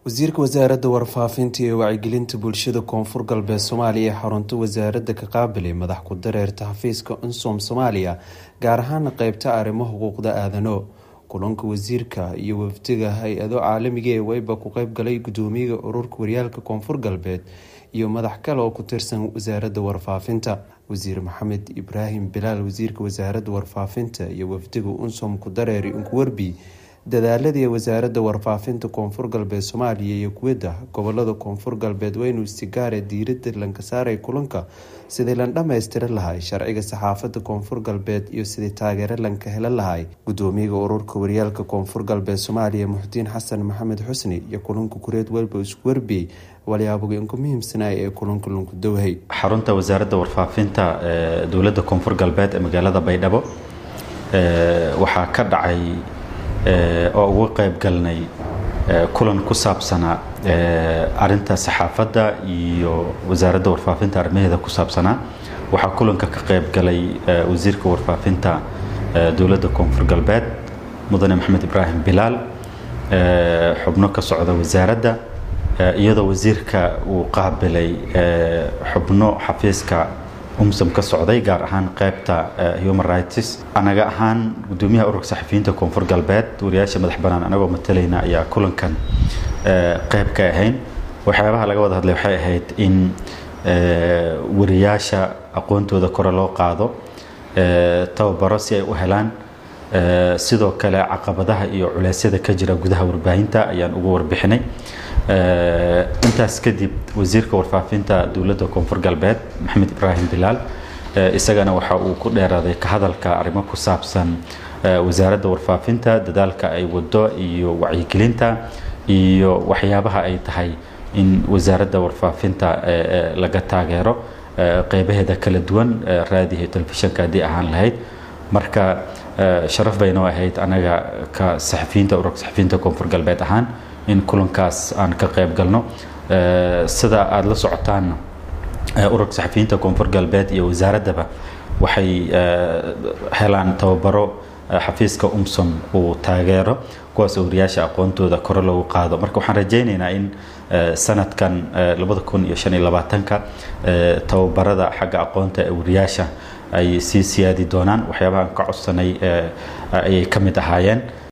wasiirka wasaaradda warfaafinta iyo wacyigelinta bulshada koonfur galbeed soomaaliya ee xarunta wasaaradda ka qaabilay madax ku dareerta xafiiska unsom soomaaliya gaar ahaana qeybta arrimo xuquuqda aadano kulanka wasiirka iyo wafdiga hay-ado caalamiga ee weyba ku qeybgalay gudoomiyaha ururka waryaalka koonfur galbeed iyo madax kale oo ku tirsan wasaaradda warfaafinta wasiir maxamed ibraahim bilaal wasiirka wasaaradda warfaafinta iyo wafdiga unsom ku dareeri unkuwerbi dadaaladii wasaaradda warfaafinta koonfur galbeed soomaaliya iyo kuwada gobolada koonfur galbeed waa inuu istigaare diirada lanka saaray kulanka sidii lan dhammaystiri lahay sharciga saxaafadda koonfur galbeed iyo sidii taageero lanka helan lahay gudoomiyaha ururka waryaalka koonfur galbeed soomaaliya muxudiin xasan maxamed xusni iyo kulanka kureed welba isku warbiyey walyaabga inku muhiimsanay ee kulanka lunku dowhay xarunta wasaaradda warfaafinta ee dowladda koonfur galbeed ee magaalada baydhabo waxaa ka dhacay oo uga qayb galnay kulan ku saabsanaa arinta saxaafadda iyo wasaaradda warfaafinta arrimaheeda ku saabsanaa waxaa kulanka ka qayb galay wasiirka warfaafinta dowladda koonfur galbeed mudane maxamed ibraahim bilaal xubno ka socda wasaaradda iyadoo wasiirka uu qaabilay xubno xafiiska umsam ka socday gaar ahaan qaybta human rights anaga ahaan gudoomiyaha ururka saxafiyiinta koonfur galbeed wariyaasha madax banaan anagoo matalayna ayaa kulankan qayb ka ahayn waxyaabaha laga wada hadlay waxay ahayd in wariyaasha aqoontooda kore loo qaado tababaro si ay u helaan sidoo kale caqabadaha iyo culeysyada ka jira gudaha warbaahinta ayaan ugu warbixinay intaas kadib wasiirka warfaafinta dowladda koonfur galbeed maxamed ibraahim bilaal isagana waxa uu ku dheeraaday ka hadalka arrimo ku saabsan wasaaradda warfaafinta dadaalka ay wado iyo wacyigelinta iyo waxyaabaha ay tahay in wasaaradda warfaafinta laga taageero qeybaheeda kala duwan raadiyo telefishanka haddii ahaan lahayd marka sharaf baynoo ahayd anaga ka saxafiyiinta ururka saxafiyiinta koonfur galbeed ahaan in kulankaas aan ka qayb galno sida aada la socotaan ururka saxafiyiinta koonfur galbeed iyo wasaaraddaba waxay helaan tababaro xafiiska umsom uu taageero kuwaas oo wariyaasha aqoontooda kore loogu qaado marka waxaan rajaynaynaa in sanadkan labada kun iyo shan iyo labaatanka tababarada xagga aqoonta ee wariyaasha ay sii siyaadi doonaan waxyaabahaan ka codsanay ayay ka mid ahaayeen